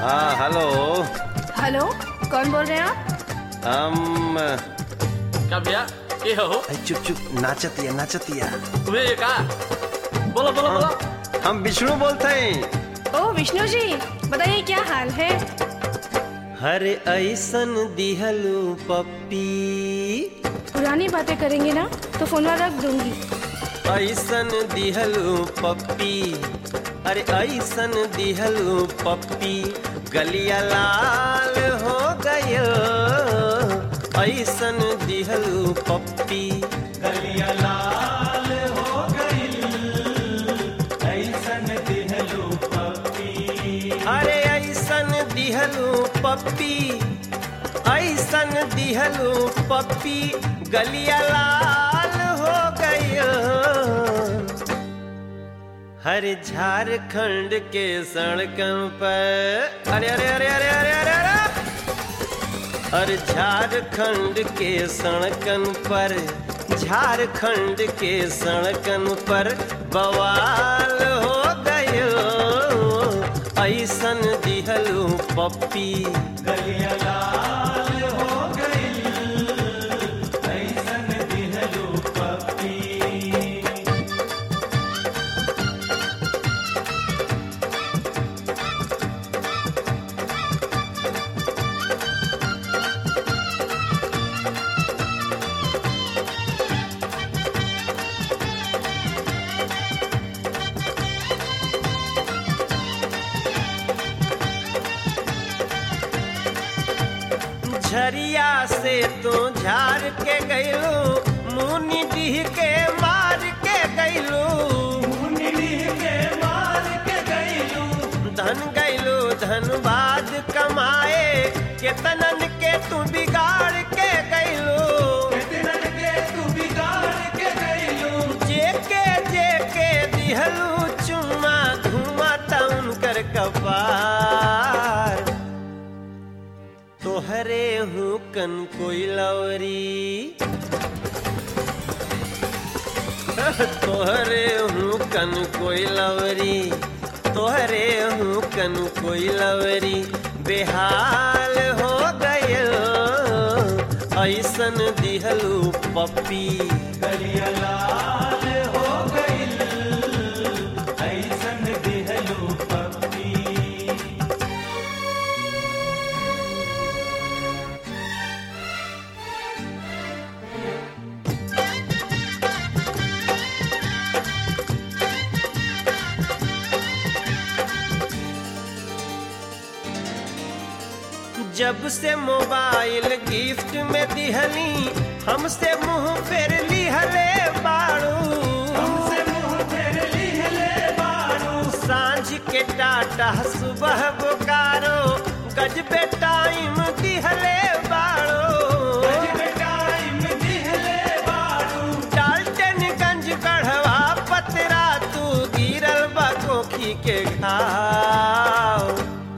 हाँ hello hello कौन बोल रहे हैं आप हम का भैया ये हो अरे चुप चुप नाचतिया नाचतिया तुम्हें ये का बोलो बोलो बोलो हम विष्णु बोलते हैं ओ विष्णु जी बताइए क्या हाल है हरे ऐसन दिहलू पप्पी पुरानी बातें करेंगे ना तो फोन रख दूंगी ऐसन दिहलू पप्पी अरे ऐसन दिहलू पप्पी गलिया लाल हो गयो ऐसन दिहलू पप्पी गलिया लाल हो गई ऐसन दिहलू पप्पी अरे ऐसन दिहलू पप्पी ऐसन दिहलू पप्पी गलिया लाल हो गयो हर झारखंड के सड़कों पर अरे अरे अरे अरे अरे अरे अरे हर झारखंड के सड़कन पर झारखंड के सड़कन पर बवाल हो गयो ऐसन दिहलू पप्पी गलिया लाल हो गई ऐसन दिहलू पप्पी झरिया से तो झार के गैलू मुनि डीह के मार के गैलू मुनि डीह के मार के गैलू धन गैलू धनबाद कमाए केतनन के तू बिगाड़ के गैलू केतनन के तू बिगाड़ के गैलू जेके जेके दिहलू चुम्मा धुआं टाउन कर कपार तोहरे हूँ कन कोई लवरी तोहरे हूँ कन कोई लवरी तोहरे हूँ कन कोई लवरी बेहाल हो गयो ऐसन दिहलू पप्पी गलिया लाल हो गई ऐसन दिहलू पप्पी जब से मोबाइल गिफ्ट में दिहली हमसे मुंह फेर लिहले बाड़ू हमसे मुंह फेर लिहले बाड़ू सांझ के टाटा सुबह बोकारो गजबे टाइम दिहले बाड़ू गजबे टाइम दिहले बाड़ू डाल्टनगंज गढ़वा पतरा तू गिरल बा कोखी के घाव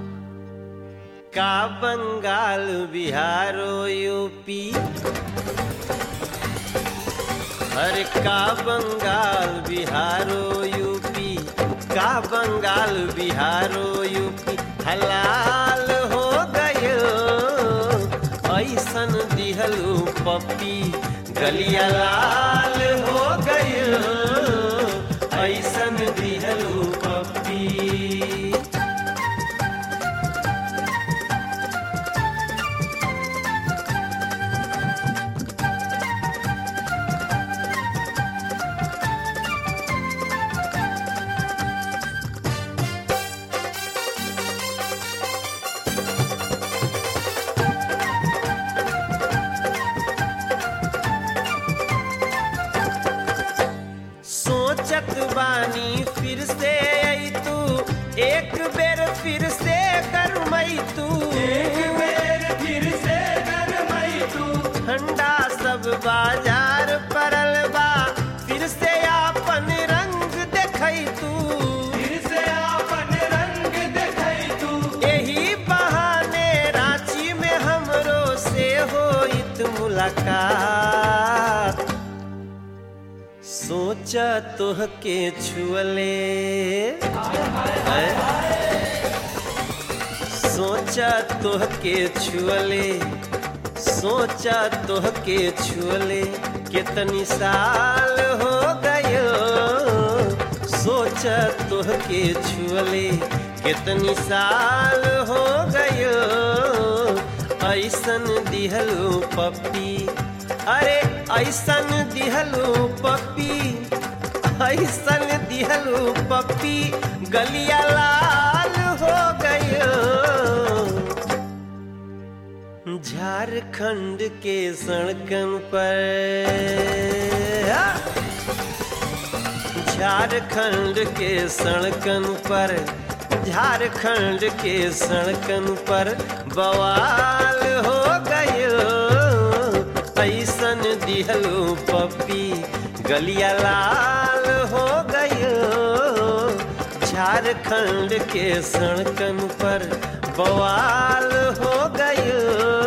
का बंगाल बिहारो यूपी अरे का बंगाल बिहारो यूपी का बंगाल बिहारो यूपी हलाल हो गयो ऐसन दिहलू पप्पी गलिया लाल हो गयो ऐसन दिहलू पप्पी सोचत बानी फिर से आई तू एक बेर फिर से करमई तू एक बेर फिर से करमई तू ठंडा सब बाजार परल बा फिर से आपन रंग देखई तू फिर से आपन रंग देखई तू यही बहाने रांची में हमरो से होइत मुलाकात सोचा तोह के छुअले सोचा तोह के छुअले सोचा तोह के छुअले कितनी साल हो गयो सोचा तोह के छुअले कितनी साल हो गयो ऐसन दिहलू पप्पी अरे ऐसन दिहलू पप्पी ऐसन दिहलू पप्पी गलिया लाल हो गयो झारखंड के सड़कन पर आ! झारखंड के सड़कन पर झारखंड के सड़कन पर बवाल हो गयो ऐसन दिहलू पप्पी गलिया लाल हो गयो झारखंड के सड़कन पर बवाल हो गयो